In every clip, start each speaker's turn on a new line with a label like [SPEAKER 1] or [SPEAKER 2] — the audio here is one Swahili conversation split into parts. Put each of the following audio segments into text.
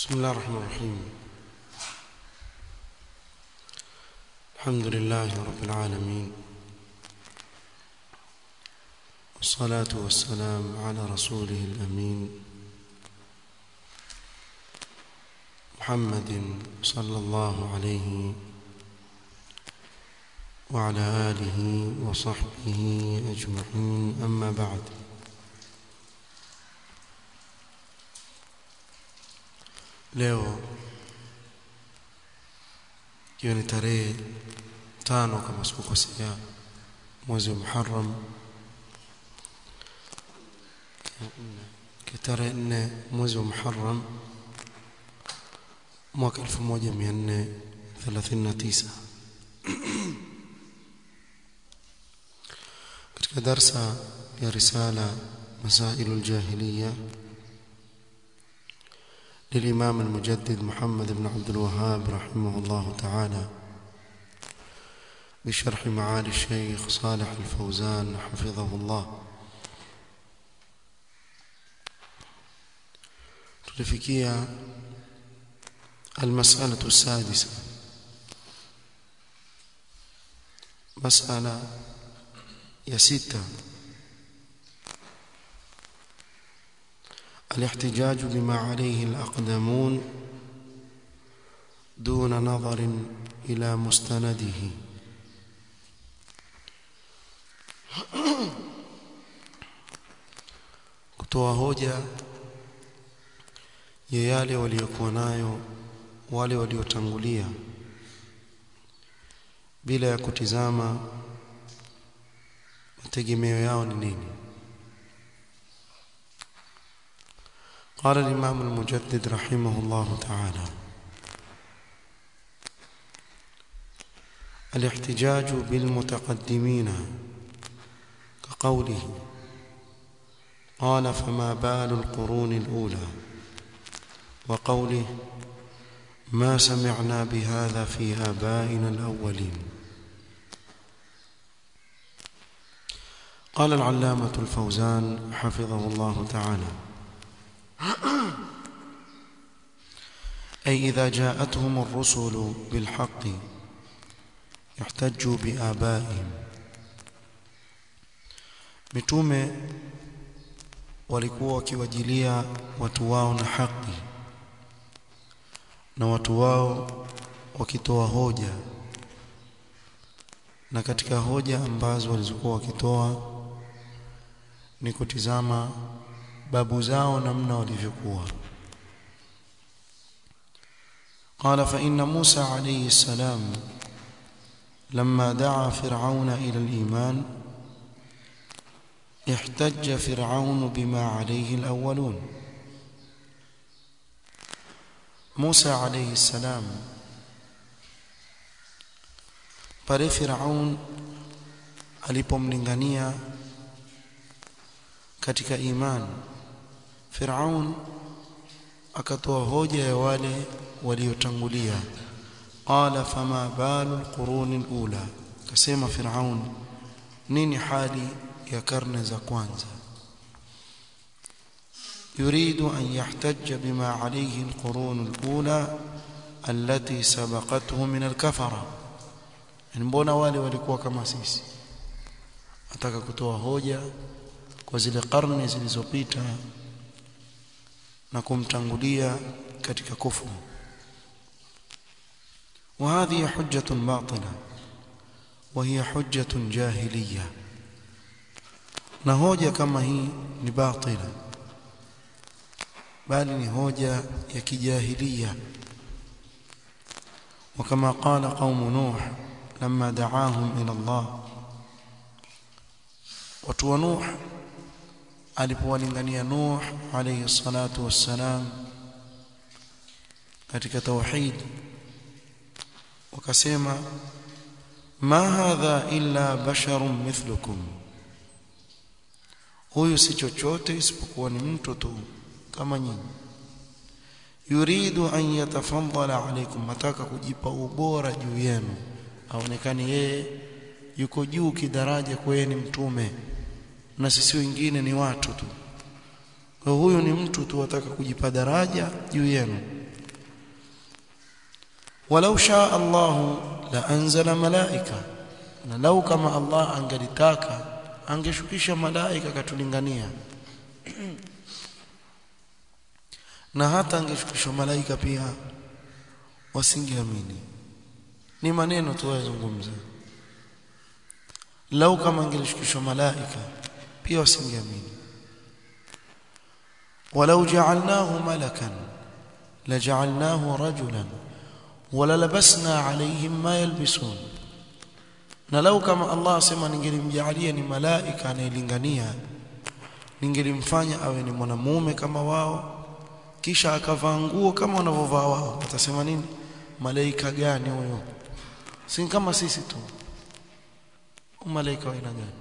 [SPEAKER 1] بسم الله الرحمن الرحيم الحمد لله رب العالمين والصلاة والسلام على رسوله الأمين محمد صلى الله عليه وعلى آله وصحبه أجمعين أما بعد leo ikiwa ni tarehe tano kama sikukosea mwezi wa Muharram tarehe nne mwezi wa Muharram mwaka 1439 katika darsa ya risala مسائل الجاهليه للإمام المجدد محمد بن عبد الوهاب رحمه الله تعالى بشرح معالي الشيخ صالح الفوزان حفظه الله تلفكية المسألة السادسة مسألة يا ستة الاحتجاج بما عليه الأقدمون دون نظر إلى مستنده kutoa hoja ya yale waliokuwa nayo wale waliotangulia bila ya kutizama mategemeo yao ni nini قال الإمام المجدد رحمه الله تعالى الاحتجاج بالمتقدمين كقوله قال فما بال القرون الأولى وقوله ما سمعنا بهذا في آبائنا الأولين قال العلامة الفوزان حفظه الله تعالى أي إذا جاءتهم الرسل بالحق يحتجوا بآبائهم mitume walikuwa wakiwajilia watu wao na haki na watu wao wakitoa hoja na katika hoja ambazo walizokuwa wakitoa ni kutizama babu zao namna walivyokuwa قال فإن موسى عليه السلام لما دعا فرعون إلى الإيمان احتج فرعون بما عليه الأولون موسى عليه السلام pale Firaun alipomlingania katika imani Firaun akatoa hoja ya wale waliotangulia qala fama balu alquruni alula kasema Firaun nini hali ya karne za kwanza يريد أن يحتج بما عليه القرون الأولى التي سبقته من الكفرة mbona wale walikuwa kama sisi ataka kutoa hoja kwa zile karne zilizopita na kumtangulia katika kufuru وهذه حجة باطلة وهي حجة جاهلية na hoja kama hii ni batila bali ni hoja ya kijahilia وكما قال قوم نوح لما دعاهم إلى الله watu wa Nuh alipowalingania Nuh alayhi salatu wassalam katika tauhid wakasema ma hadha illa basharun mithlukum huyu si chochote isipokuwa ni mtu tu kama nyinyi yuridu an yatafaddala alaykum mataka kujipa ubora juu yenu aonekane yeye yuko juu kidaraja kwa yeye ni mtume na sisi wengine ni watu tu kwa huyu ni mtu tu wataka kujipa daraja juu yenu walau shaa Allah la anzala malaika na lau kama Allah angelitaka angeshukisha malaika katulingania na hata angeshukisha malaika pia wasingeamini ni maneno tu yazungumza lau kama angelishukishwa malaika pia wasingeamini walau ja'alnahu malakan laja'alnahu rajulan wala labasna alayhim ma yalbisun na lau kama Allah asema ningelimjalia ni malaika anayelingania ningelimfanya awe ni mwanamume kama wao kisha akavaa nguo kama wanavyovaa wao watasema nini malaika gani huyo si kama sisi tu malaika wa aina gani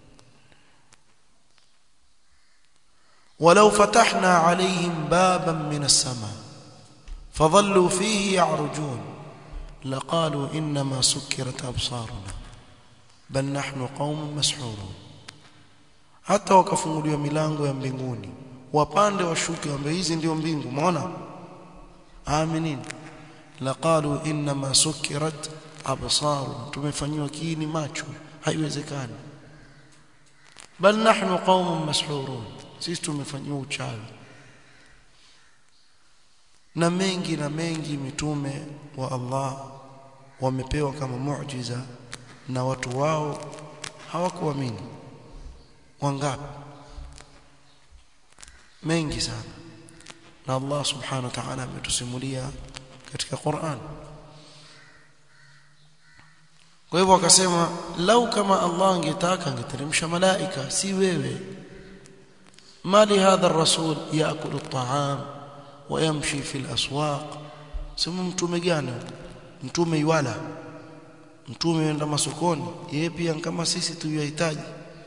[SPEAKER 1] ولو فتحنا عليهم بابا من السماء فظلوا فيه يعرجون لقالوا انما سكرت ابصارنا بل نحن قوم مسحورون hata wakafunguliwa milango ya mbinguni wapande washuke wambe hizi ndio mbingu umeona aminin laqalu inma sukirat absar tumefanywa kiini macho haiwezekani bal nahnu qaumun mashurun sisi tumefanywa uchawi na mengi na mengi mitume wa Allah wamepewa kama muujiza na watu wao hawakuamini wangapi mengi sana na Allah subhanahu wa ta'ala ametusimulia katika Qur'an kwa hivyo akasema lau kama Allah angetaka angeteremsha malaika si wewe mali hadha ar-rasul yaakulu at-ta'am wa yamshi fi al-aswaq sema mtume gani mtume iwala mtume yenda masokoni yeye pia kama sisi tuyahitaji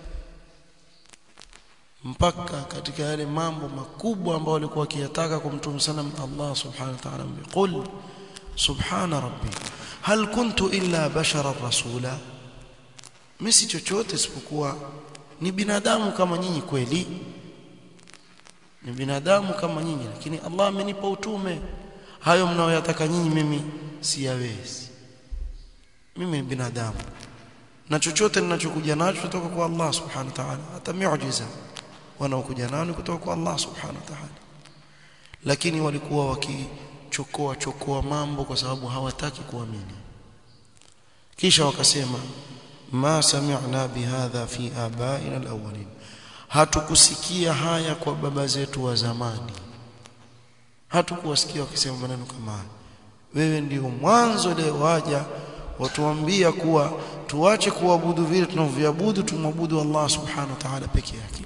[SPEAKER 1] mpaka katika yale mambo makubwa ambayo walikuwa wakiyataka kwa mtume sana Allah subhanahu wa ta'ala qul subhana rabbi hal kuntu illa bashara rasula mimi si chochote isipokuwa ni binadamu kama nyinyi kweli ni binadamu kama nyinyi lakini Allah amenipa utume hayo mnaoyataka nyinyi mimi siyawezi mimi ni binadamu na chochote ninachokuja nacho kutoka kwa Allah subhanahu wa ta'ala hata miujiza wanaokuja nao kutoka kwa Allah subhanahu wa ta'ala lakini walikuwa wakichokoa chokoa mambo kwa sababu hawataki kuamini kisha wakasema ma sami'na bihadha fi abaina alawwalin hatukusikia haya kwa baba zetu wa zamani hatukuwasikia wakisema maneno kama haya wewe ndio mwanzo leo waja watuambia kuwa tuache kuabudu vile tunavyoabudu tumwabudu Allah subhanahu wa ta'ala peke yake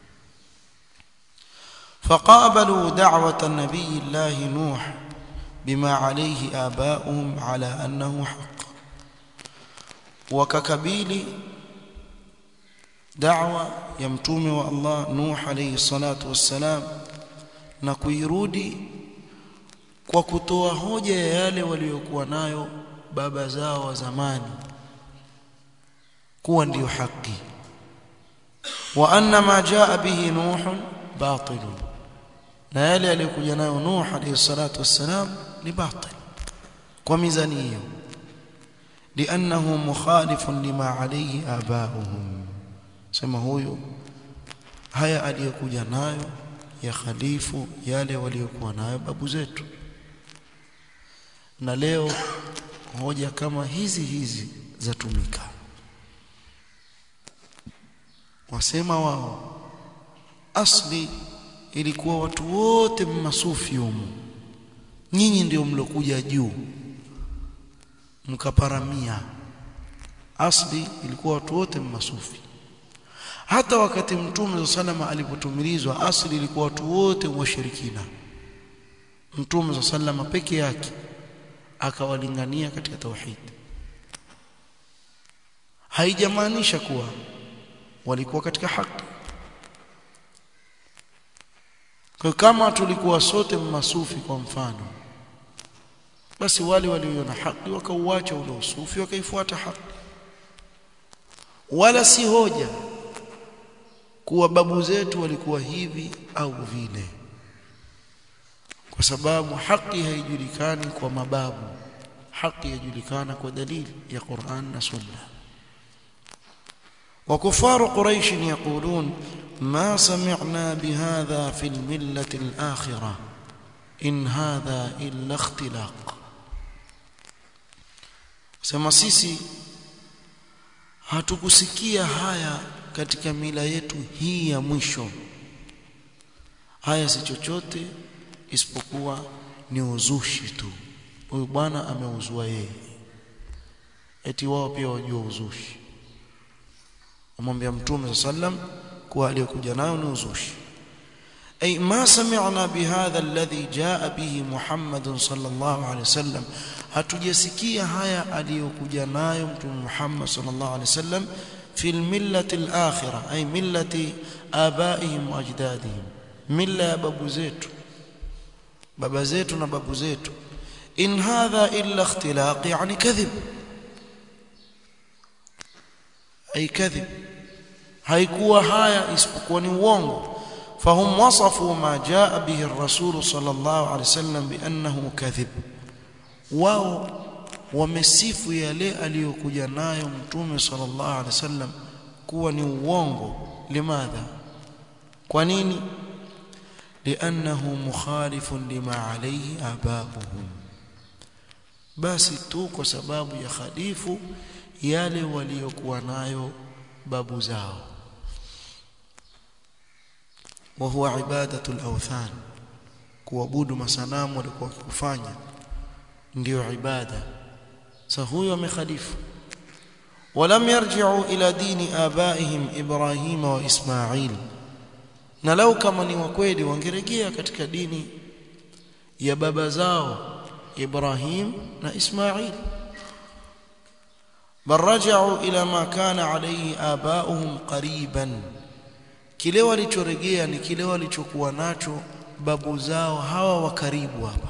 [SPEAKER 1] فقابلوا دعوة النبي الله نوح بما عليه آباؤهم على أنه حق وككبيل دعوة يمتوم والله نوح عليه الصلاة والسلام نكويرودي kwa kutoa hoja ya yale waliokuwa nayo baba zao wa zamani kuwa ndiyo haki wa anna ma jaa bihi nuh batil na yale aliyokuja nayo nuh alayhi salatu wassalam ni batil kwa mizani hiyo li'annahu mukhalifun lima alayhi aba'uhum sema huyo haya aliyokuja nayo ya khalifu yale waliokuwa nayo babu zetu na leo hoja kama hizi hizi zatumika wasema wao asli ilikuwa watu wote mmasufi humu nyinyi ndio mlokuja juu mkaparamia asli ilikuwa watu wote mmasufi hata wakati mtume salama alipotumilizwa asli ilikuwa watu wote washirikina mtume salama peke yake akawalingania katika tauhid haijamaanisha kuwa walikuwa katika haki kwa kama tulikuwa sote masufi kwa mfano basi wale walioiona haki wakauacha ule usufi wakaifuata haki wala si hoja kuwa babu zetu walikuwa hivi au vile kwa sababu haki haijulikani kwa mababu haki yajulikana kwa dalili ya Qur'an na Sunna وكفار قريش يقولون ما سمعنا بهذا في الملة الآخرة إن هذا إلا اختلاق sema sisi hatukusikia haya katika mila yetu hii ya mwisho haya si chochote isipokuwa ni uzushi tu huyu bwana ameuzua yeye eti wao pia wajua uzushi amwambia mtume sallam kuwa aliyokuja nayo ni uzushi أي ما سمعنا بهذا الذي جاء به محمد صلى الله عليه وسلم hatujasikia haya aliyokuja nayo mtume Muhammad sallallahu alaihi wasallam fi millati al-akhirah ay millati abaihim wa ajdadihim milla ya babu zetu baba zetu na babu zetu in hadha illa ikhtilaq yani kadhib ay kadhib haikuwa haya isipokuwa ni uongo فهم وصفوا ما جاء به الرسول صلى الله عليه وسلم بأنه كذب wao wamesifu yale aliyokuja nayo mtume sallallahu alaihi wasallam kuwa ni uongo limadha kwa nini liannahu mukhalifun lima alayhi abauhum basi tu kwa sababu ya khalifu yale waliokuwa nayo babu zao وهو عبادة الأوثان kuabudu masanamu walikuwa wakifanya ndio ibada sasa huyo amekhalifu ولم يرجعوا إلى دين آبائهم إبراهيم وإسماعيل na lau kama ni wa kweli wangerejea katika dini ya baba zao Ibrahim na Ismail bal raja'u ila ma kana alayhi aba'uhum qariban kile walichorejea ni kile walichokuwa nacho babu zao hawa wa karibu hapa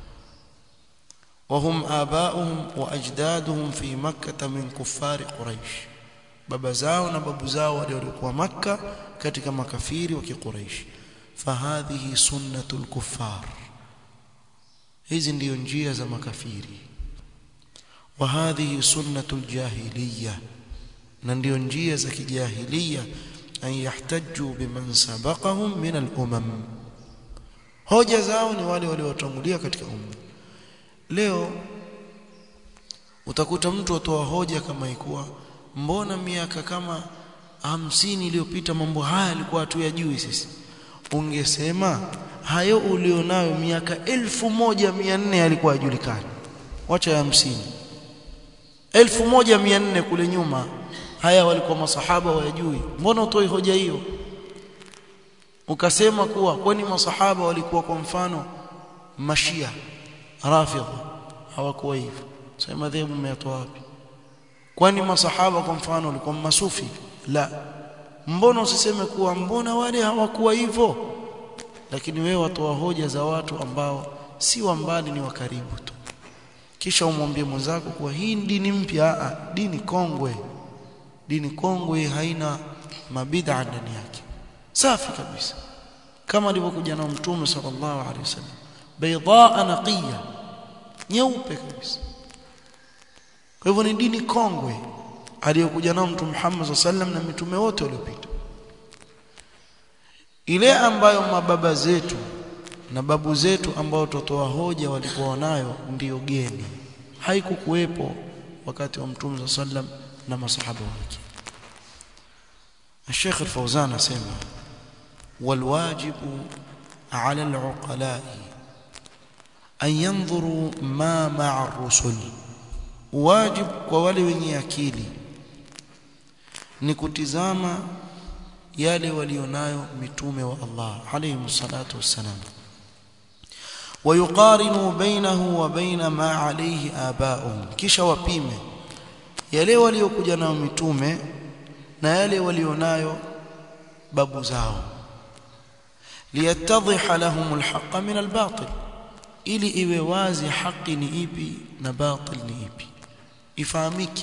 [SPEAKER 1] wahum abauhum wa ajdaduhum fi makkah min kuffari quraish baba zao na babu zao waliokuwa makka katika makafiri wa kiquraish fahadhihi sunnatul kuffar hizi ndiyo njia za makafiri wa hadhihi sunnatul jahiliya na ndiyo njia za kijahiliya an yahtaju biman sabaqahum min al-umam hoja zao ni wale waliotangulia katika umma leo utakuta mtu atoa hoja kama ikuwa mbona miaka kama hamsini iliyopita mambo haya alikuwa hatuyajui sisi ungesema hayo ulionayo miaka elfu moja mia nne alikuwa hajulikani wacha ya hamsini elfu moja mia nne kule nyuma haya walikuwa masahaba wayajui mbona utoi hoja hiyo ukasema kuwa kwani masahaba walikuwa kwa mfano mashia rafidha hawakuwa hivyo sasa madhehebu mmeyatoa wapi kwani masahaba kwa mfano walikuwa masufi la mbona usiseme kuwa mbona wale hawakuwa hivyo lakini wewe watoa hoja za watu ambao si wa mbali ni wa karibu tu kisha umwambie mwenzako kuwa hii dini mpya dini kongwe dini kongwe haina mabid'a ndani yake safi kabisa kama alivyokuja na mtume sallallahu alaihi wasallam baydaa naqiya nyeupe kabisa kwa hivyo ni dini kongwe aliyokuja nao mtume Muhammad sallam na mitume wote waliopita ile ambayo mababa zetu na babu zetu ambao totoa hoja walikuwa nayo ndiyo geni haikukuwepo wakati wa mtume sallam na masahaba wake الشيخ الفوزان اسمع والواجب على العقلاء أن ينظروا ما مع الرسل واجب kwa wale wenye akili ni kutizama yale walionayo mitume wa Allah alayhi salatu wassalam ويقارنوا بينه وبين ما عليه آباؤهم kisha wapime yale waliokuja nayo mitume na yale walionayo babu zao liyatadhiha lahum alhaq min albatil ili iwe wazi haki ni ipi na batil ni ipi ifahamike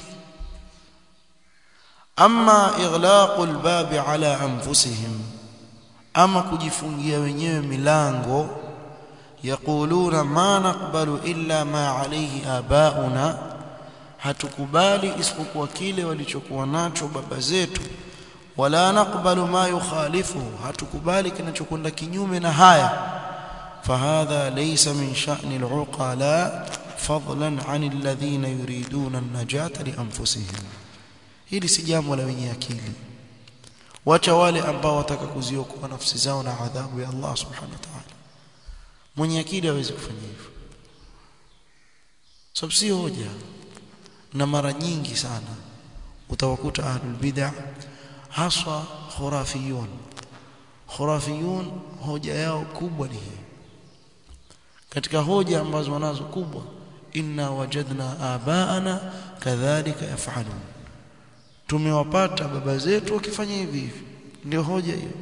[SPEAKER 1] amma ighlaq albab ala anfusihim ama kujifungia wenyewe milango yaquluna ma naqbalu illa ma alayhi abauna hatukubali isipokuwa kile walichokuwa nacho baba zetu wala naqbalu ma yukhalifuhu hatukubali kinachokwenda kinyume na haya fahadha laysa min sha'ni al-uqala fadlan 'an alladhina yuriduna an-najata li anfusihim hili si jambo la wenye akili wacha wale ambao wataka kuziokoa nafsi zao na adhabu ya Allah subhanahu wa ta'ala mwenye akili hawezi kufanya hivyo sababu si hoja na mara nyingi sana utawakuta ahlul bid'ah haswa khurafiyun khurafiyun hoja yao kubwa ni hii katika hoja ambazo wanazo kubwa inna wajadna abaana kadhalika yafalun tumewapata baba zetu wakifanya hivi hivi ndio hoja hiyo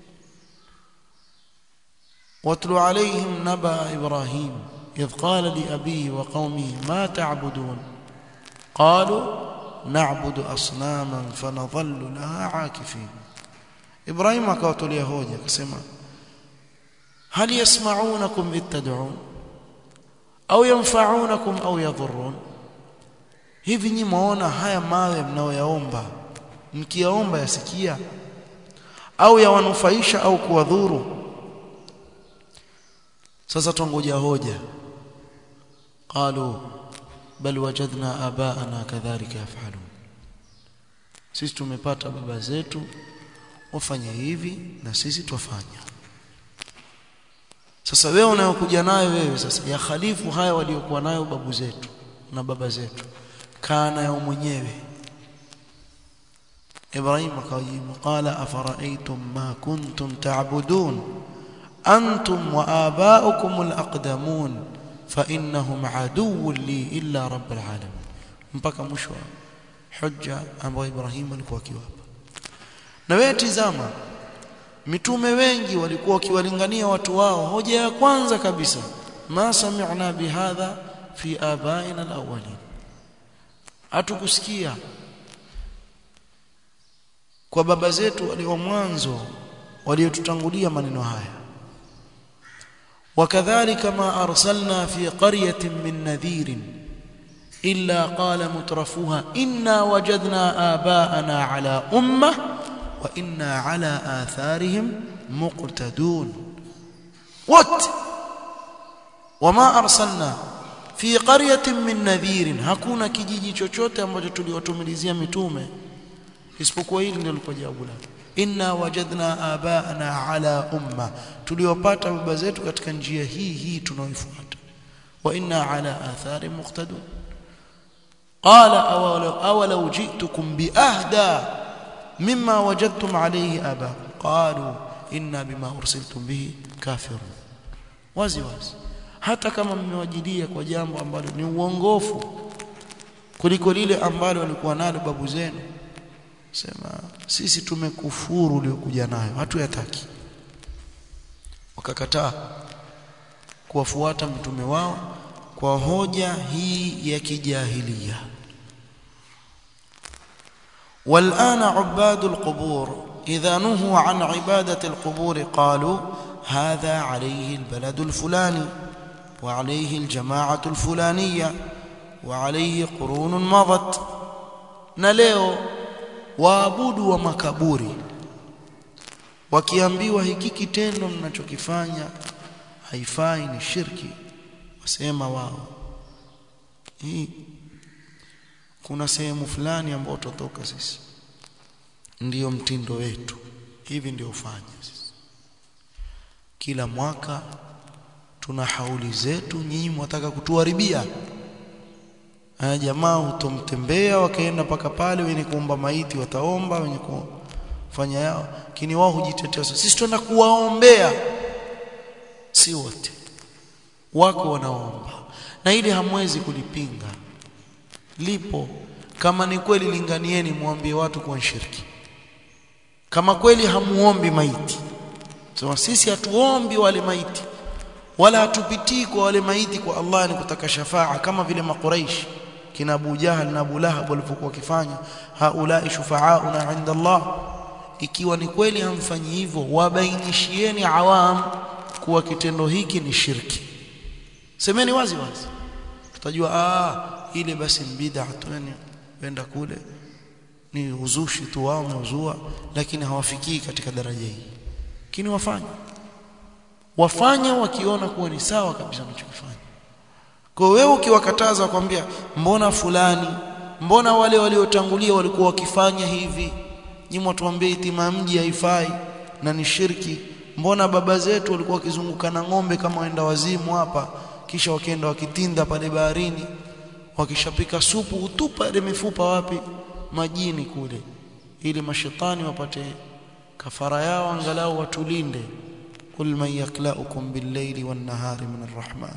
[SPEAKER 1] watlu alaihim naba ibrahim idh qala li abihi wa qaumihi ma ta'budun qalu na'budu asnaman fanadhallu laha aakifin ibrahim akawatolea hoja akasema hal yasma'unakum ittad'un au yanfa'unakum au yadhurrun hivi nyinyi mwaona haya mawe mnaoyaomba mkiyaomba yasikia au yawanufaisha au kuwadhuru sasa tungoja hoja qalu bal wajadna abaana kadhalika yafalun sisi tumepata baba zetu wafanya hivi na sisi twafanya sasa wewe unayokuja nayo wewe sasa ya khalifu haya waliokuwa nayo babu zetu na baba zetu kaa nayo mwenyewe Ibrahim akajibu qala afara'aytum ma kuntum ta'budun antum wa aba'ukum al-aqdamun fa innahum aduwwun li illa rabbil alamin mpaka mwisho hujja ambayo Ibrahim alikuwa akiwapa na wewe tizama mitume wengi walikuwa wakiwalingania watu wao hoja ya kwanza kabisa ma sami'na bihadha fi abaina alawwalin hatukusikia kwa baba zetu walio mwanzo waliotutangulia maneno haya wakadhalika ma arsalna fi qaryatin min nadhirin illa qala mutrafuha inna wajadna abaana ala ummah wa inna ala atharihim muqtadun what wama arsalna fi qaryatin min nadhirin hakuna kijiji chochote ambacho tuliwatumilizia mitume isipokuwa hili ndio lilikuwa jawabu lake inna wajadna abaana ala umma tuliwapata baba zetu katika njia hii hii tunaoifuata wa inna ala athari muqtadun qala awalau awalau ji'tukum bi ahda mimma wajadtum alayhi aba qalu inna bima ursiltum bihi kafirun wazi wazi hata kama mmewajilia kwa jambo ambalo ni uongofu kuliko lile ambalo walikuwa nalo babu zenu sema sisi tumekufuru uliokuja nayo hatuyataki wakakataa kuwafuata mtume wao kwa hoja hii ya kijahilia والآن عباد القبور إذا نهوا عن عبادة القبور قالوا هذا عليه البلد الفلاني وعليه الجماعة الفلانية وعليه قرون مضت نلeo waabudu wa makaburi wakiambiwa hiki kitendo mnachokifanya haifai ni shirki wasema wao hii kuna sehemu fulani ambayo tutoka sisi ndiyo mtindo wetu hivi ndio ufanye sisi kila mwaka tuna hauli zetu nyinyi mwataka kutuharibia haya jamaa hutomtembea wakaenda paka pale wenye kuomba maiti wataomba wenye kufanya yao lakini wao hujitetea sisi twenda kuwaombea si wote wako wanaomba na ili hamwezi kulipinga lipo kama ni kweli linganieni muambie watu kwa shirki kama kweli hamuombi maiti sema sisi hatuombi wale maiti wala hatupitii kwa wale maiti kwa Allah ni kutaka shafaa kama vile makuraishi kina Abu Jahal na Abu Lahab walipokuwa wakifanya haulai shufaauna inda Allah ikiwa ni kweli hamfanyi hivyo wabainishieni awam kuwa kitendo hiki ni shirki semeni wazi wazi tutajua ah ile basi bid'a tuani wenda kule ni uzushi tu wao wameuzua lakini hawafikii katika daraja hii lakini wafanye wafanye wakiona kuwa ni sawa kabisa wanachokifanya kwa wewe ukiwakataza kwambia mbona fulani mbona wale waliotangulia walikuwa wakifanya hivi nyinyi watuambie itima mji haifai na ni shirki mbona baba zetu walikuwa wakizunguka na ng'ombe kama waenda wazimu hapa kisha wakienda wakitinda pale baharini wakishapika supu utupa ile mifupa wapi majini kule ili mashetani wapate kafara yao angalau watulinde kul man yaklaukum bil-layli wan-nahari min ar-rahman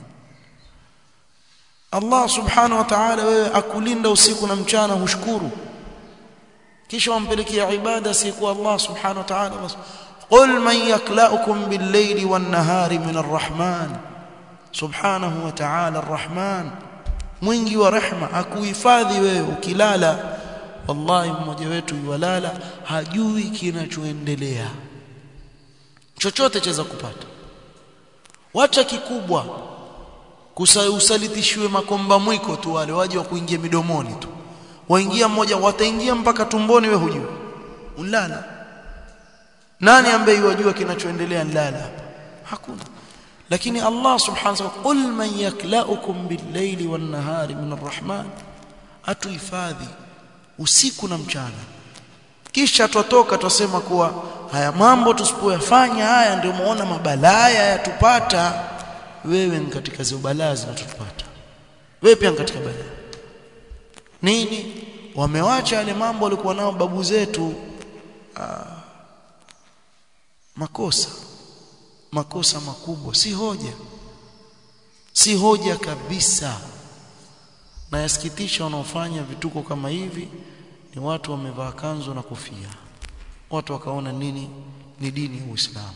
[SPEAKER 1] Allah subhanahu wa ta'ala wewe akulinda usiku na mchana hushukuru kisha wampelekea ibada siku Allah subhanahu wa ta'ala bas qul man yaklaukum bil-layli wan-nahari min ar-rahman subhanahu wa ta'ala ar-rahman mwingi wa rehma akuhifadhi wewe ukilala wallahi mmoja wetu yuwalala hajui kinachoendelea chochote chaweza kupata wacha kikubwa kusalitishiwe makomba mwiko tu wale waje wa kuingia midomoni tu waingia mmoja wataingia mpaka tumboni we hujui ulala nani ambaye yajua kinachoendelea nlala hapa hakuna lakini Allah subhanahu wa ta'ala qul man yaklaukum bil-layli wan-nahari min ar-rahman atuhifadhi usiku na mchana kisha twatoka twasema kuwa haya mambo tusipoyafanya haya ndio muona mabalaya yatupata wewe ni katika zile balaa zinatupata wewe pia katika balaa nini wamewacha yale mambo walikuwa nao babu zetu aa, makosa makosa makubwa si hoja si hoja kabisa na yasikitisha wanaofanya vituko kama hivi ni watu wamevaa kanzu na kofia watu wakaona nini ni dini ya Uislamu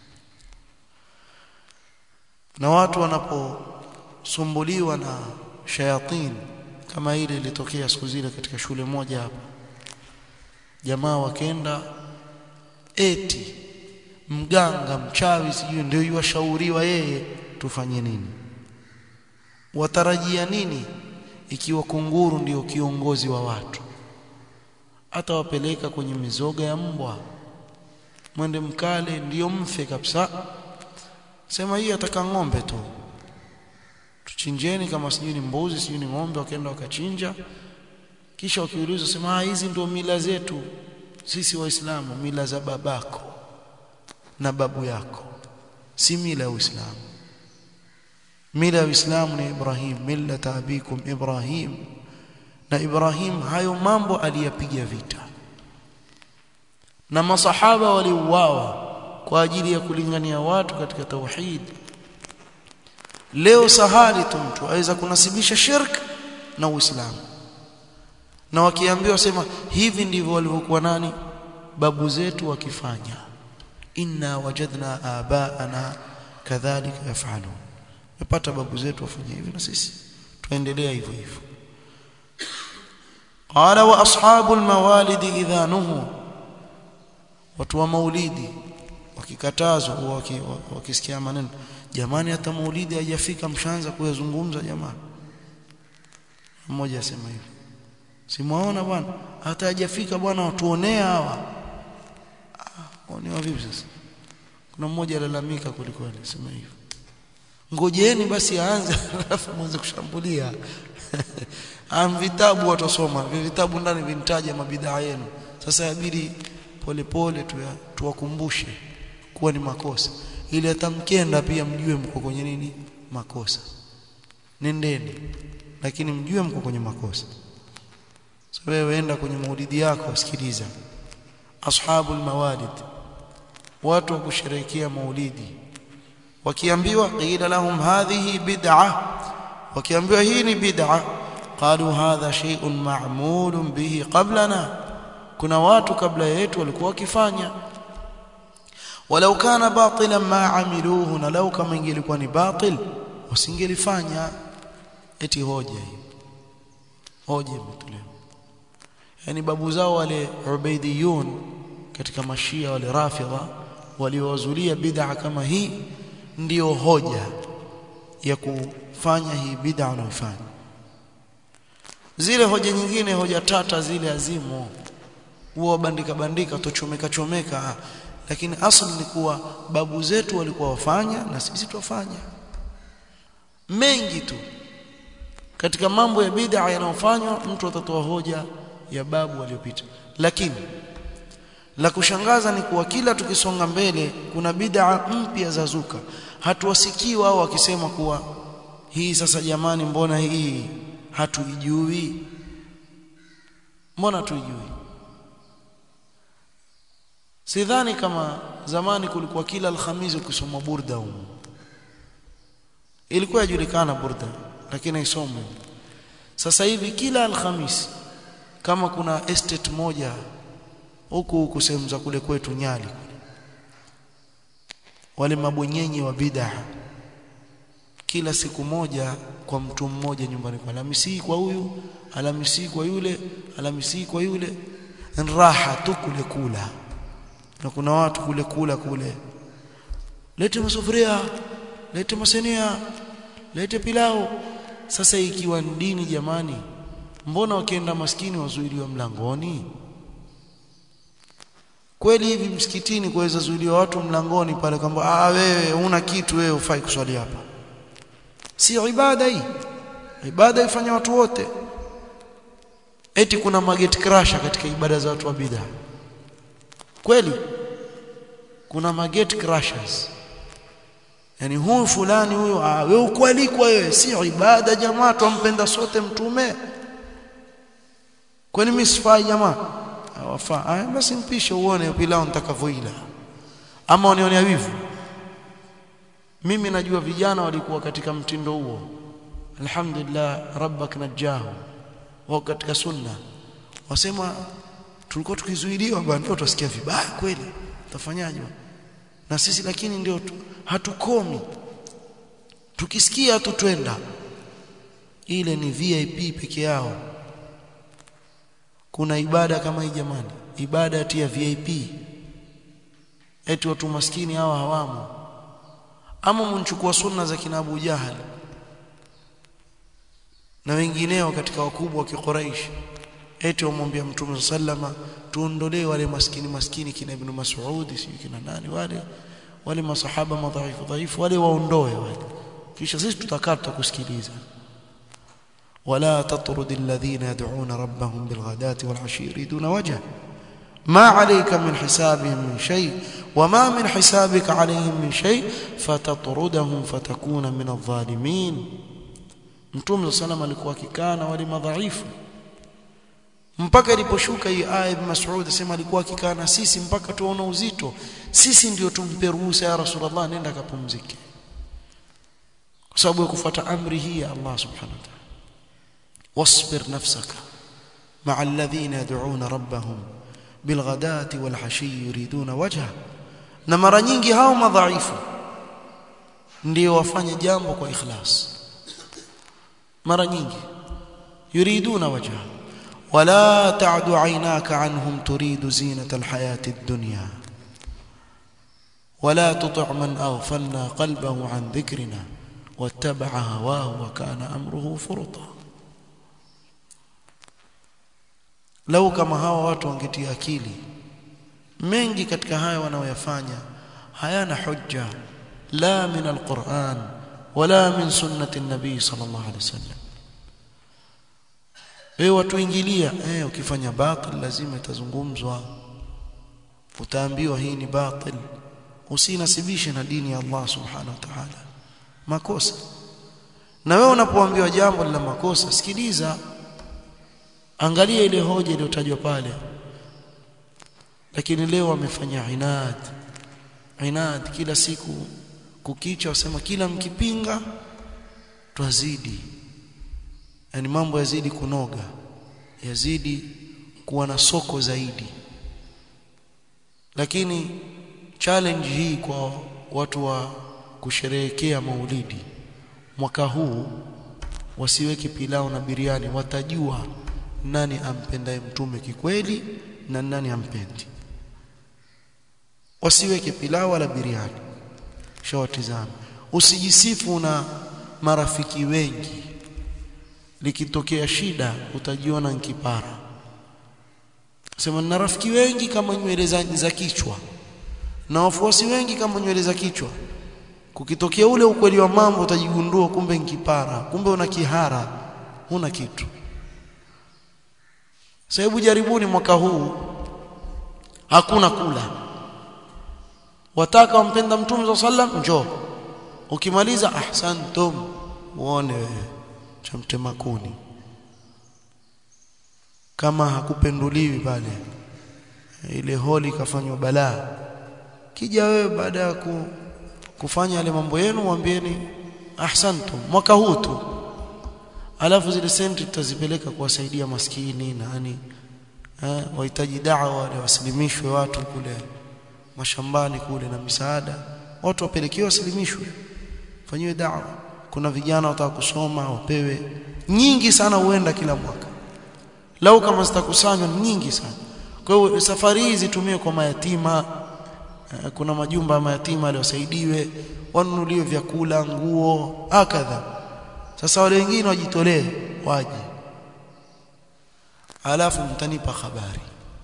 [SPEAKER 1] na watu wanaposumbuliwa na shayatin kama ile ilitokea siku zile katika shule moja hapa jamaa wakenda eti mganga mchawi sijui ndio yuwashauriwa yeye tufanye nini watarajia nini ikiwa kunguru ndio kiongozi wa watu hata wapeleka kwenye mizoga ya mbwa mwende mkale ndiyo mfe kabisa sema hii ataka ng'ombe tu tuchinjeni kama sijui ni mbuzi sijui ni ng'ombe wakaenda wakachinja kisha wakiulizwa sema hizi ndio mila zetu sisi waislamu mila za babako na babu yako si mila ya Uislamu mila ya Uislamu ni Ibrahim millata abikum Ibrahim na Ibrahim hayo mambo aliyapiga vita na masahaba waliuawa kwa ajili ya kulingania watu katika tauhid leo sahali tu mtu aweza kunasibisha shirk na Uislamu na wakiambiwa sema hivi ndivyo walivyokuwa nani babu zetu wakifanya inna wajadna abaana kadhalika yafalun napata babu zetu wafanya hivi na sisi tuendelea hivyo hivyo qala wa ashabul mawalid idha nuhu watu wa maulidi wakikatazwa wakisikia maneno jamani hata maulidi haijafika mshaanza kuyazungumza jamani mmoja asema hivi simwaona bwana hata hajafika bwana watuonea hawa ah, onewa vipi sasa kuna mmoja alalamika kuliko sema hivyo ngojeni basi aanze alafu mwanze kushambulia am vitabu watasoma vitabu ndani vintaja mabidaa yenu sasa yabidi polepole tuwakumbushe kuwa ni makosa ili hata mkenda pia mjue mko kwenye nini makosa nendeni lakini mjue mko kwenye makosa so wewe enda kwenye maulidi yako sikiliza ashabul mawalid watu wa kusherehekea maulidi wakiambiwa qila lahum hadhihi bid'a wakiambiwa hii ni bid'a qalu hadha shay'un ma'mulun bihi qablana kuna watu kabla yetu walikuwa wakifanya walau kana batilan ma amiluhu na lau kama ingelikuwa ni batil wasingelifanya eti hoja hii hoja imetolewa yani babu zao wale ubaidiyun katika mashia wale rafidha waliowazulia bid'a kama hii ndiyo hoja ya kufanya hii bid'a unayofanya zile hoja nyingine hoja tata zile azimo huwa bandika bandika tochomeka chomeka lakini asli ni kuwa babu zetu walikuwa wafanya na sisi tuwafanya mengi tu katika mambo ya bid'a yanayofanywa mtu atatoa hoja ya babu waliopita lakini la kushangaza ni kuwa kila tukisonga mbele kuna bid'a mpya za zuka hatuwasikii wao wakisema kuwa hii sasa jamani mbona hii hatuijui mbona tuijui sidhani kama zamani kulikuwa kila alhamisi ukisoma burda huko ilikuwa yajulikana burda lakini haisomwi sasa hivi kila alhamisi kama kuna estate moja huku huku sehemu za kule kwetu Nyali wale mabwenyenye wa bid'a kila siku moja kwa mtu mmoja nyumbani kwa Alhamisi kwa huyu Alhamisi kwa yule Alhamisi kwa yule raha tu kule kula na kuna watu kule kula kule lete masufuria lete masenia lete pilau sasa ikiwa dini jamani mbona wakienda maskini wazuiliwa mlangoni kweli hivi msikitini kuweza zuiliwa watu mlangoni pale kwamba ah wewe una kitu wewe ufai kuswali hapa si ibada hii ibada ifanya watu wote eti kuna mageti crasher katika ibada za watu wa bid'a kweli kuna mageti crashers yani huyu fulani huyu ah wewe ukualikwa wewe si ibada jamaa tumpenda sote mtume kwani mimi sifai jamaa wafaa ah basi mpishe uone pilau nitakavyoila ama unione wivu mimi najua vijana walikuwa katika mtindo huo alhamdulillah rabbak najahu wao katika sunna wasema tulikuwa tukizuiliwa bwana ndio tutasikia vibaya kweli tutafanyaje na sisi lakini ndio hatukomi tukisikia tu twenda ile ni VIP peke yao kuna ibada kama hii jamani ibada ati ya VIP eti watu maskini hawa hawamo ama mnchukua sunna za kina Abu Jahal na wengineo katika wakubwa wa Quraysh eti wamwambia Mtume sallama tuondolee wale maskini maskini kina Ibn Mas'ud si kina nani wale wale masahaba madhaifu dhaifu wale waondoe wale kisha sisi tutakaa tutakusikiliza ولا تطرد الذين يدعون ربهم بالغداة والعشي يريدون وجهه ما عليك من حسابهم من شيء وما من حسابك عليهم من شيء فتطردهم فتكون من الظالمين Mtume sallam alikuwa akikaa na wale madhaifu mpaka iliposhuka hii aya Ibn Mas'ud asema alikuwa akikaa na sisi mpaka tuona uzito sisi ndio tumpe ruhusa ya Rasulullah nenda kapumzike kwa sababu ya kufuata amri hii ya Allah subhanahu wa ta'ala واصبر نفسك مع الذين يدعون ربهم بالغداة والعشي يريدون وجهه na mara nyingi hao madhaifu ndio wafanye jambo kwa ikhlas mara nyingi yuriduna wajha wala ta'du aynaka anhum turidu zinata alhayati ad-dunya wala tuti' man aghfalna qalbahu an dhikrina wattaba'a hawahu wa kana amruhu furta lau kama hawa watu wangetia akili mengi katika haya wanaoyafanya hayana hujja la min alquran wala min sunnati nabii sallallahu alaihi wasallam wewe watu ingilia eh ukifanya batil lazima itazungumzwa utaambiwa hii ni batil usinasibishe na dini ya Allah subhanahu wa ta'ala makosa na wewe unapoambiwa jambo la makosa sikiliza angalia ile hoja iliyotajwa pale lakini leo wamefanya inad inad kila siku kukicha wasema kila mkipinga twazidi yani mambo yazidi kunoga yazidi kuwa na soko zaidi lakini challenge hii kwa watu wa kusherehekea maulidi mwaka huu wasiweke pilau na biriani watajua nani ampendaye mtume kikweli na nani ampendi wasiweke pilau wala biriani shawatizama usijisifu na marafiki wengi likitokea shida utajiona nkipara sema na rafiki wengi kama nywele za, za kichwa na wafuasi wengi kama nywele za kichwa kukitokea ule ukweli wa mambo utajigundua kumbe nkipara kumbe una kihara huna kitu sababu jaribuni mwaka huu hakuna kula wataka wampenda mtume sallam njoo ukimaliza ahsantum uone wewe cha mtemakuni kama hakupenduliwi pale ile holi kafanywa balaa kija wewe baada ya ku, kufanya yale mambo yenu mwambieni ahsantum mwaka huu tu alafu zile senti tutazipeleka kuwasaidia maskini nani eh, wahitaji dawa wale wasilimishwe watu kule mashambani kule na misaada watu wapelekewe wasilimishwe fanyiwe dawa kuna vijana wataka kusoma wapewe nyingi sana huenda kila mwaka lau kama zitakusanywa nyingi sana kwa hiyo safari hii zitumie kwa mayatima kuna majumba ya mayatima aliwasaidiwe wanunuliwe vyakula nguo akadha sasa wale wengine wajitolee waje alafu mtanipa habari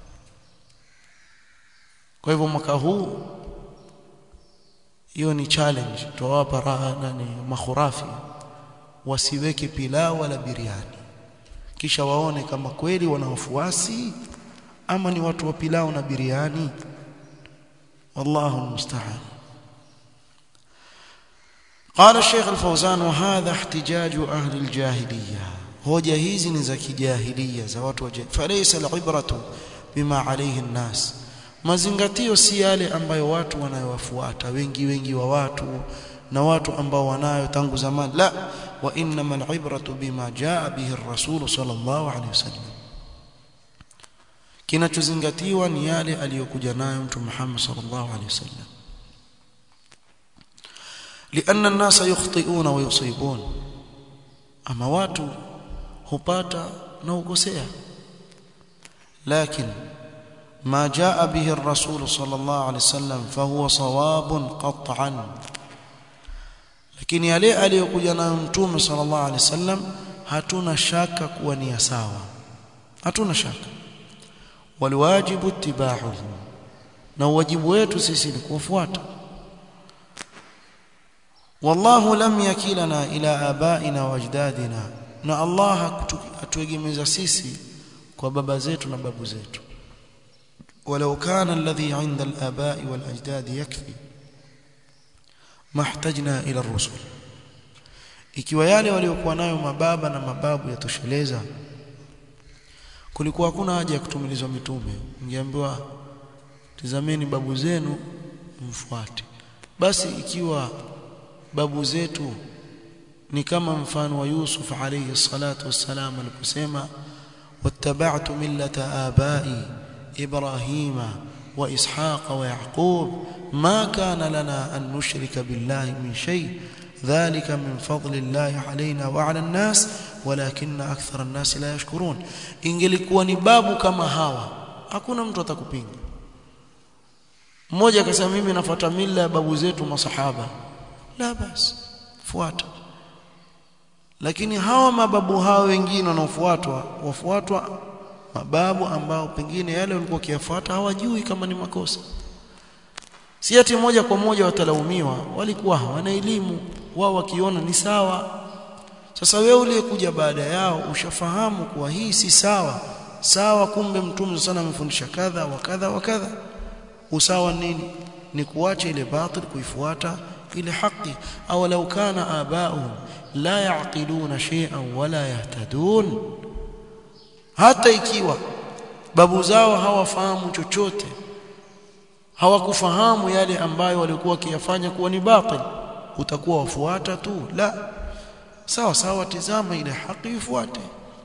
[SPEAKER 1] kwa hivyo mwaka huu hiyo ni challenge tuwapa raha nani makhurafi wasiweke pilau wala biriani kisha waone kama kweli wana wafuasi ama ni watu wa pilau na biriani wallahu almusta'an قال الشيخ الفوزان وهذا احتجاج أهل الجاهلية hoja hizi ni za kijahiliya za watu wa falaysa alibratu bima alayhi an-nas mazingatio si yale ambayo watu wanayowafuata wengi wengi wa watu na watu ambao wanayo tangu zamani la wa innama alibratu bima jaa bihi ar-rasul sallallahu alayhi wasallam kinachozingatiwa ni yale aliyokuja nayo mtu Muhammad sallallahu alayhi wasallam لأن الناس يخطئون ويصيبون أما watu hupata na ukosea lakini ما جاء به الرسول صلى الله عليه وسلم فهو صواب قطعا lakini yale aliyokuja nayo mtume sallallahu alaihi wasallam hatuna shaka kuwa ni sawa hatuna shaka waliwajibu ittiba'uhu na wajibu wetu sisi ni kufuata wallahu lam yakilana ila abaina wa ajdadina na Allah hatuegemeza sisi kwa baba zetu na babu zetu ولو كان الذي عند الآباء والأجداد يكفي ما احتجنا إلى الرسل ikiwa yale waliokuwa nayo mababa na mababu yatosheleza kulikuwa hakuna haja ya kutumilizwa mitume ningeambiwa tizameni babu zenu mfuate basi ikiwa babu zetu ni kama mfano wa Yusuf alayhi salatu wassalam aliposema wattaba'tu millata abai إبراهيم وإسحاق ويعقوب ما كان لنا أن نشرك بالله من شيء ذلك من فضل الله علينا وعلى الناس ولكن أكثر الناس لا يشكرون ingelikuwa ni babu kama hawa hakuna mtu atakupinga mmoja akasema mimi nafuata mila ya babu zetu masahaba la basi fuata lakini hawa mababu hao wengine wanaofuatwa wafuatwa mababu ambao pengine yale walikuwa kiyafuata hawajui kama ni makosa si ati moja kwa moja watalaumiwa walikuwa hawana elimu wao wakiona ni sawa sasa wewe uliyekuja baada yao ushafahamu kuwa hii si sawa sawa kumbe mtume sana amefundisha kadha wa kadha wa kadha usawa nini ni kuacha ile batil kuifuata ile haki au lau kana abauhum la yaqiluna shay'an wala yahtadun hata ikiwa babu zao hawafahamu chochote hawakufahamu yale ambayo walikuwa wakiyafanya kuwa ni batil utakuwa wafuata tu la sawa sawa tizama ile haki ifuate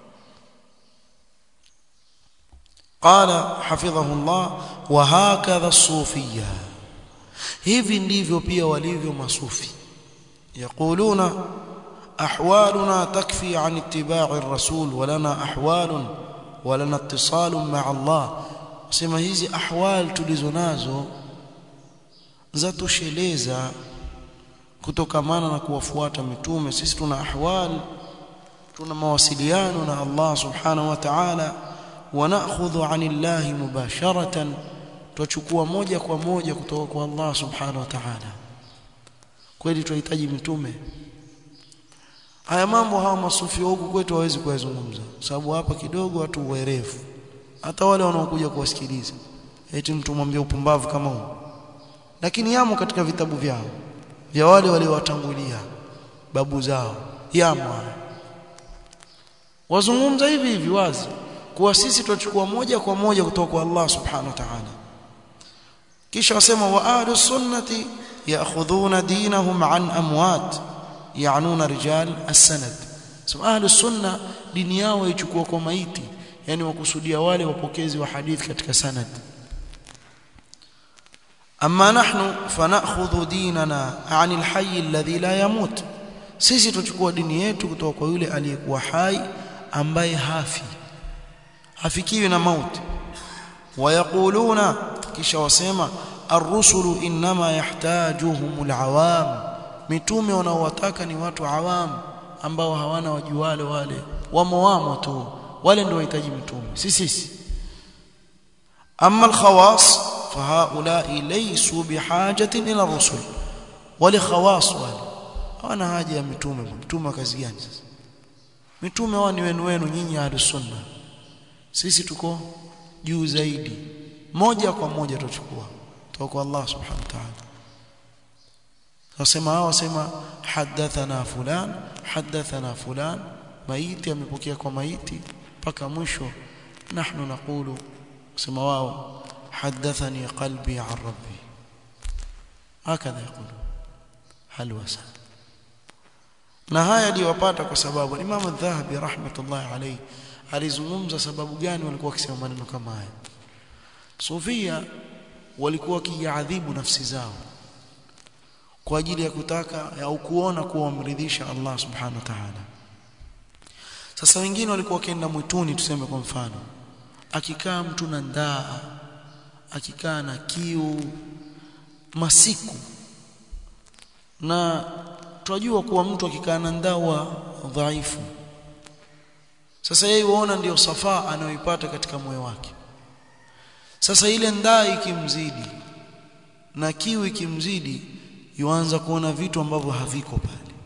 [SPEAKER 1] قال حفظه الله وهكذا الصوفيه hivi ndivyo pia walivyo masufi yaquluna أحوالنا تكفي عن اتباع الرسول ولنا أحوال ولنا اتصال مع الله sema hizi ahwal tulizonazo zatosheleza kutokamana na kuwafuata mitume sisi tuna ahwal tuna mawasiliano na Allah subhanahu wa ta'ala wa na'khudhu 'anillahi mubasharatan tuchukua moja kwa moja kutoka kwa Allah subhanahu wa ta'ala kweli tunahitaji mitume haya mambo hawa masufi huku kwetu hawezi kuyazungumza sababu hapa kidogo watu werevu hata wale wanaokuja kuwasikiliza eti mtu mwambie upumbavu kama huu lakini yamo katika vitabu vyao vya wale waliowatangulia babu zao yamo wazungumza hivi hivi wazi kuwa sisi tutachukua moja kwa moja kutoka kwa Allah subhanahu wa ta'ala kisha wasema wa ahlus sunnati ya'khudhuna dinahum an amwat yaanuna rijal as-sanad so ahlus sunna dini yao ichukua kwa maiti yani wakusudia wale wapokezi wa hadithi katika sanad amma nahnu fanakhudhu dinana 'anil hayy alladhi la yamut sisi tuchukua dini yetu kutoka kwa yule aliyekuwa hai ambaye hafi hafikiwi na mauti wayaquluna kisha wasema ar-rusulu inma yahtajuhumul awam mitume wanaowataka ni watu awam ambao hawana wajuwale wale wamo wamo tu wale ndio wahitaji mitume si sisi amma al-khawas fahaulai laysu bihajatin ila rusul wale khawas wale hawana haja ya mitume mtume kazi gani sasa mitume wao ni wenu wenu nyinyi ahlus sunna sisi tuko juu zaidi moja kwa moja tutachukua kutoka kwa Allah subhanahu wa ta'ala wasema hao wasema hadathana fulan hadathana fulan maiti amepokea kwa maiti mpaka mwisho nahnu naqulu sema wao hadathani qalbi an rabbi hakadha yakulu hal wasa na haya aliwapata kwa sababu Imam Adh-Dhahabi rahmatullah alayhi alizungumza sababu gani walikuwa wakisema maneno kama haya Sufia walikuwa wakiadhibu nafsi zao kwa ajili ya kutaka au kuona kuwa wamridhisha Allah subhanahu wa ta'ala sasa wengine walikuwa wakienda mwituni tuseme kwa mfano akikaa mtu na ndaa akikaa na kiu masiku na tunajua kuwa mtu akikaa na ndaa dhaifu sasa yeye huona ndiyo safaa anayoipata katika moyo wake sasa ile ndaa ikimzidi na kiu ikimzidi yuanza kuona vitu ambavyo haviko pale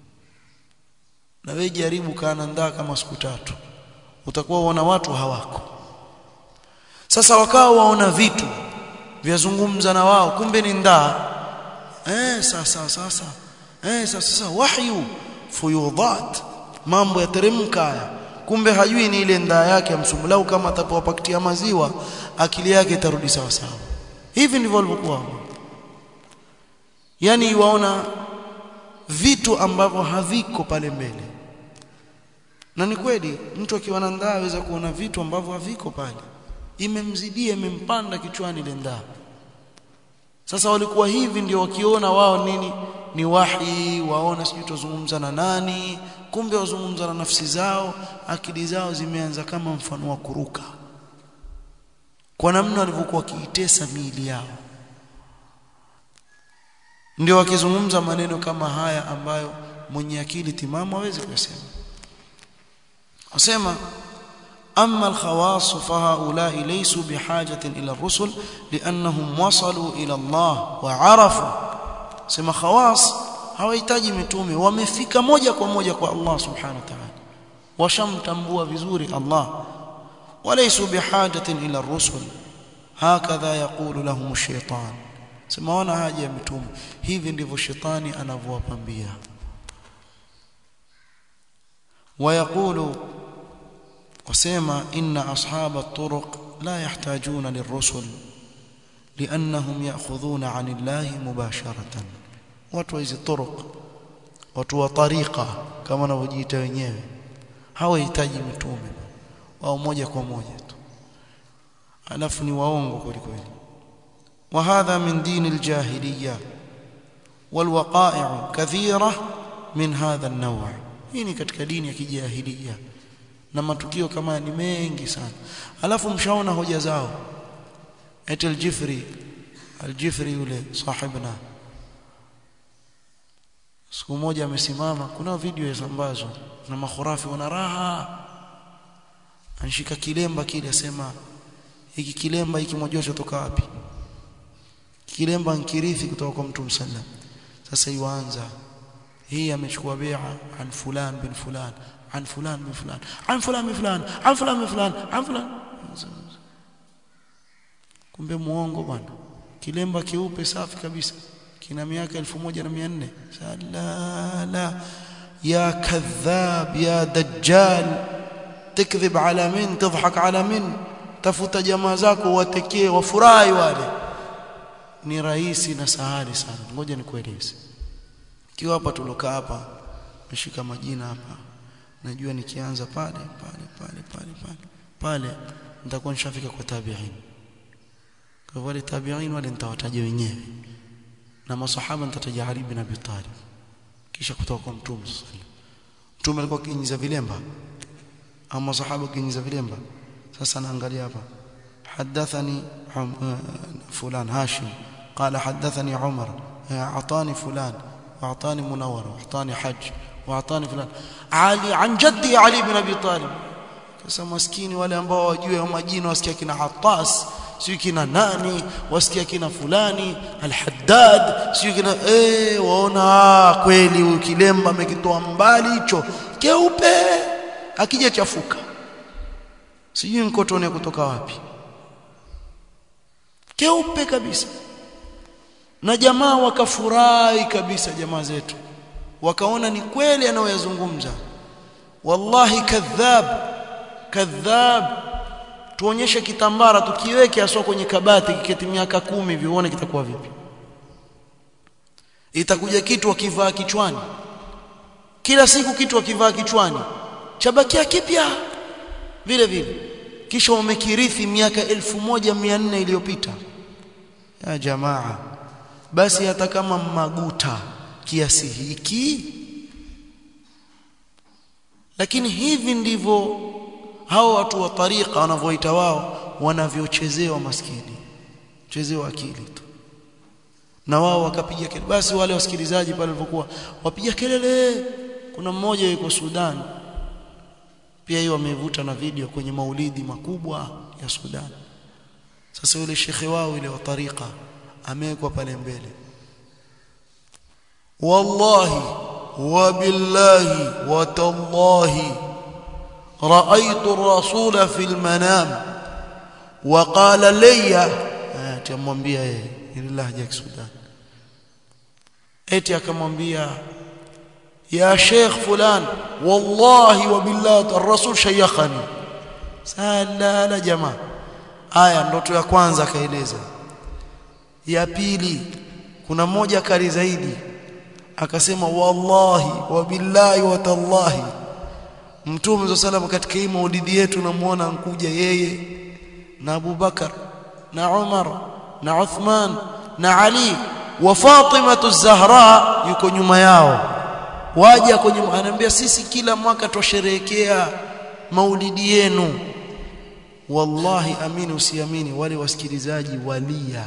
[SPEAKER 1] na wewe jaribu kana ndaa kama siku tatu utakuwa uona watu hawako sasa wakao waona vitu vyazungumza na wao kumbe ni ndaa eh sasa sasa eh sasa sasa wahyu fuyudat mambo yateremka haya kumbe hajui ni ile ndaa yake amsumulau kama atapoa pakiti ya maziwa akili yake itarudi sawa sawa hivi ndivyo walivyokuwa yani waona vitu ambavyo haviko pale mbele na ni kweli mtu akiwa na ndaa aweza kuona vitu ambavyo haviko pale imemzidia imempanda kichwani ile ndaa sasa walikuwa hivi ndio wakiona wao nini ni wahi waona sijui tuzungumza na nani kumbe wazungumza na nafsi zao akili zao zimeanza kama mfano wa kuruka kwa namna walivyokuwa wakiitesa miili yao ndio wakizungumza maneno kama haya ambayo mwenye akili timamu hawezi kusema wasema أما الخواص فهؤلاء ليسوا بحاجة إلى الرسل لأنهم وصلوا إلى الله وعرفوا سما خواص hawahitaji mitume wamefika moja kwa moja kwa Allah subhanahu wa ta'ala washamtambua vizuri Allah walaysu bihajatin ila ar-rusul hakadha yaqulu lahum ash-shaytan sema wana haja ya mitume hivi ndivyo shetani anavyowapambia ويقول وسيما إن أصحاب الطرق لا يحتاجون للرسل لأنهم يأخذون عن الله مباشرة watu hizi turuq watu wa tariqa kama wanavyojiita wenyewe hawahitaji mitume wao moja kwa moja tu alafu ni waongo kweli kweli وهذا من دين الجاهليه والوقائع كثيره من هذا النوع hii ni katika dini ya kijahilia na matukio kama ni mengi sana alafu mshaona hoja zao eti aljifri aljifri yule sahibna siku moja amesimama kuna video yasambazwa na makhurafi wana raha anshika kilemba kile asema hiki kilemba hiki mwajua chotoka wapi kilemba nkirithi kutoka kwa mtume sallam sasa yuanza hii amechukua bai'a an fulan bin fulan an fulan bin fulan an fulan bin fulan an fulan bin fulan an fulan kumbe muongo bwana kilemba keupe safi kabisa kina miaka 1400 salala ya kadhab ya dajjal تكذب على من تضحك على من tafuta jamaa zako watekee wafurahi wale ni rahisi na sahali sana ngoja nikueleze kiwa hapa tuloka hapa meshika majina hapa najua nikianza pale pale pale pale pale pale nitakuwa nishafika kwa tabi'in kwa wale tabi'in wale nitawataja wenyewe na masahaba nitataja Ali bin Abi Talib kisha kutoka kwa mtume mtume alikuwa kinyiza vilemba ama masahaba kinyiza vilemba sasa naangalia hapa حدثني فلان هاشم قال حدثني عمر اعطاني فلان واعطاني منور واعطاني حج واعطاني فلان علي عن جدي علي بن ابي طالب sasa maskini wale ambao wajue majina wasikia kina Hattas sio kina nani wasikia kina fulani al-Haddad sio kina eh waona kweli ukilemba amekitoa mbali hicho keupe akija chafuka sijui mkotone kutoka wapi keupe kabisa na jamaa wakafurahi kabisa jamaa zetu wakaona ni kweli anayoyazungumza wallahi kadhab kadhab tuonyeshe kitambara tukiweke aswa kwenye kabati kiketi miaka kumi vione kitakuwa vipi itakuja kitu akivaa kichwani kila siku kitu akivaa kichwani chabakia kipya vile vile kisha umekirithi miaka elfu moja mia nne iliyopita ya jamaa basi hata kama maguta kiasi hiki lakini hivi ndivyo hao watu wa tariqa wanavyoita wao wanavyochezewa maskini chezewa akili tu na wao wakapiga kelele basi wale wasikilizaji pale walipokuwa wapiga kelele kuna mmoja yuko Sudan pia hiyo wamevuta na video kwenye maulidi makubwa ya Sudan sasa yule shekhe wao ile wa tariqa amewekwa pale mbele wallahi wabillahi watallahi رأيت الرسول في المنام وقال لي atamwambia yeye ile lahja ya Sudan eti akamwambia ya sheikh fulan wallahi wa billahi ar-rasul shayakhani sala la jamaa aya ndoto ya kwanza akaeleza ya pili kuna mmoja kali zaidi akasema wallahi wa billahi wa tallahi Mtume SAW katika hii maulidi yetu namuona ankuja yeye na Abu Bakar na Umar na Uthman na Ali wa Fatima az-Zahra yuko nyuma yao waja kwenye ananiambia sisi kila mwaka twasherehekea maulidi yenu wallahi amini usiamini wale wasikilizaji walia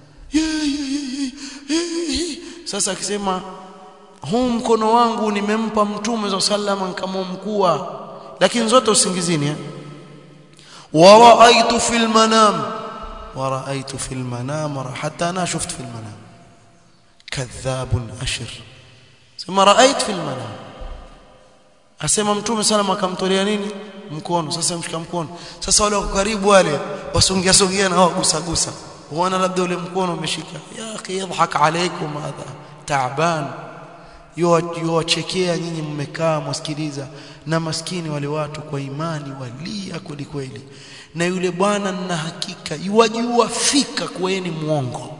[SPEAKER 1] sasa akisema huu mkono wangu nimempa mtume za sallama nikamwamkua lakini zote usingizini eh wa raaitu fil manam wa raaitu fil manam hatta ana shuftu fil manam kadhabun ashir sema raait fil manam asema mtume sallama akamtolea nini mkono sasa mshika mkono sasa wale wako karibu wale wasongea songea na wao gusa gusa huona labda ule mkono umeshika ya akhi yadhhak alaykum hadha ta'ban yuwachekea nyinyi mmekaa mwasikiliza na maskini wale watu kwa imani walia kweli kweli na yule bwana na hakika yuwajua fika kuweni muongo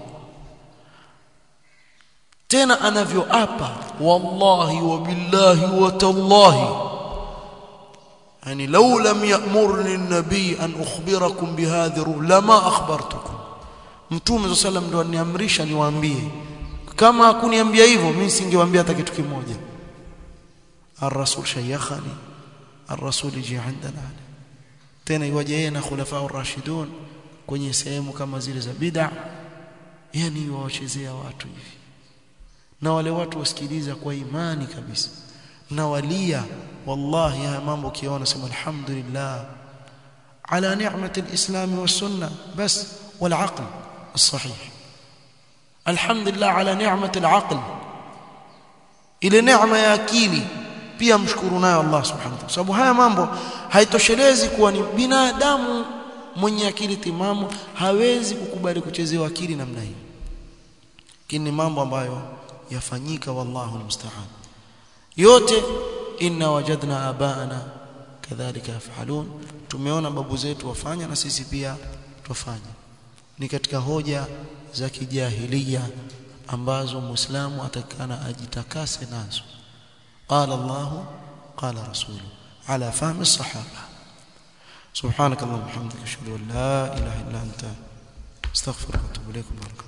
[SPEAKER 1] tena anavyoapa wallahi wa billahi wa tallahi yani law lam ya'murni an-nabi an ukhbirakum bihadhi lama akhbartukum mtume sallam ndo aniamrisha niwaambie kama hakuniambia hivyo mimi singewaambia hata kitu kimoja ar-rasul shayakhani ar-rasul ji indana tena iwaje yeye na khulafa ar-rashidun kwenye sehemu kama zile za bid'a yani wawachezea watu hivi na wale watu wasikiliza kwa imani kabisa na walia wallahi haya mambo kiona sema alhamdulillah ala ni'mati alislam was-sunnah bas wal aql as-sahih alhamdulillah ala ni'mati al-aql ile neema ya akili pia mshukuru nayo Allah subhanahu wa ta'ala sababu haya mambo haitoshelezi kuwa ni binadamu mwenye akili timamu hawezi kukubali kuchezewa akili namna hii lakini mambo ambayo yafanyika wallahu almusta'an yote inna wajadna abaana kadhalika yafalun tumeona babu zetu wafanya na sisi pia tufanye ni katika hoja za kijahilia ambazo muislamu atakana ajitakase nazo qala Allah qala rasulu ala fahmi sahaba سبحانك اللهم وبحمدك اشهد ان لا اله الا انت استغفرك واتوب اليك بارك